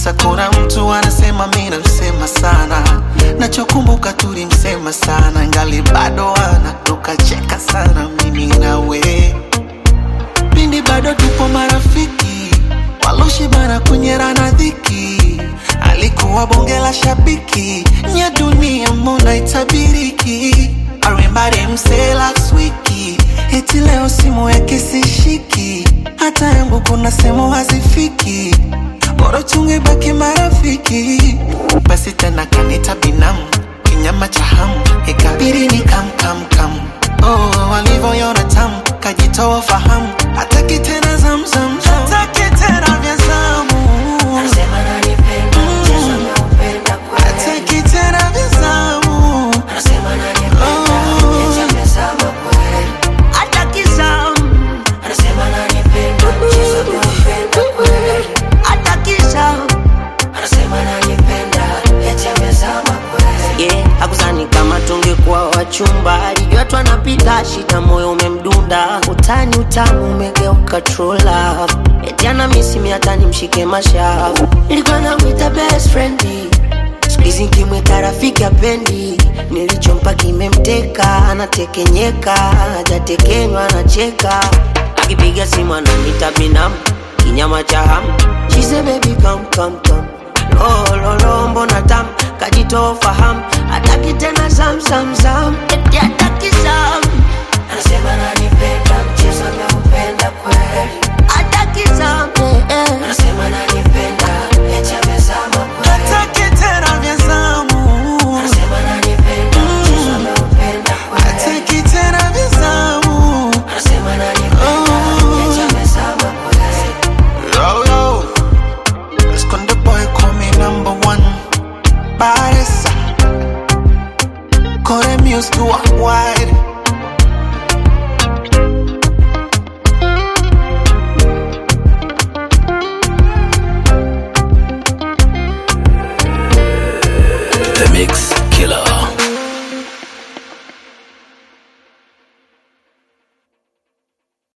kisa kuna mtu anasema mi namsema sana nachokumbuka tulimsema sana ngali bado ana tukacheka sana mimi nawe pindi bado tupo marafiki waloshibana kunyerana dhiki alikuwa bonge la shabiki nya dunia mbona itabiriki arimbari mse last wiki eti leo simu yake sishiki hata yangu kuna sehemu hazifiki bora tungebaki marafiki basi tena kanita binamu kinyama cha hamu ikabiri ni kamkamkam oh, walivyoyona tamu kajitoa fahamu hataki tena zamzam hataki tena vya zamu Anasema ananipenda, mchezo anaupenda kweli. hataki tena vya zamu Anasema ananipenda, eti amezama kweli. Hataki zamu, Anasema ananipenda, mchezo anaupenda kweli. hataki zamu. Anasema ananipenda, eti amezama kweli. yeah, hakuzani kama tungekuwa wachumba, alijua tu anapita shida, moyo umemdunda, utani utamu umegeuka true love, eti ana misi hata nimshike mashavu, nilikuwa namwita best friend siku hizi nkimwita rafiki apendi, nilichompa kimemteka, anatekenyeka, hajatekenywa anacheka, akipiga simu ananita binamu, kinyama cha hamu, she say baby come come come lololo mbona tam kajitoa fahamu hataki tena zamzamzam eti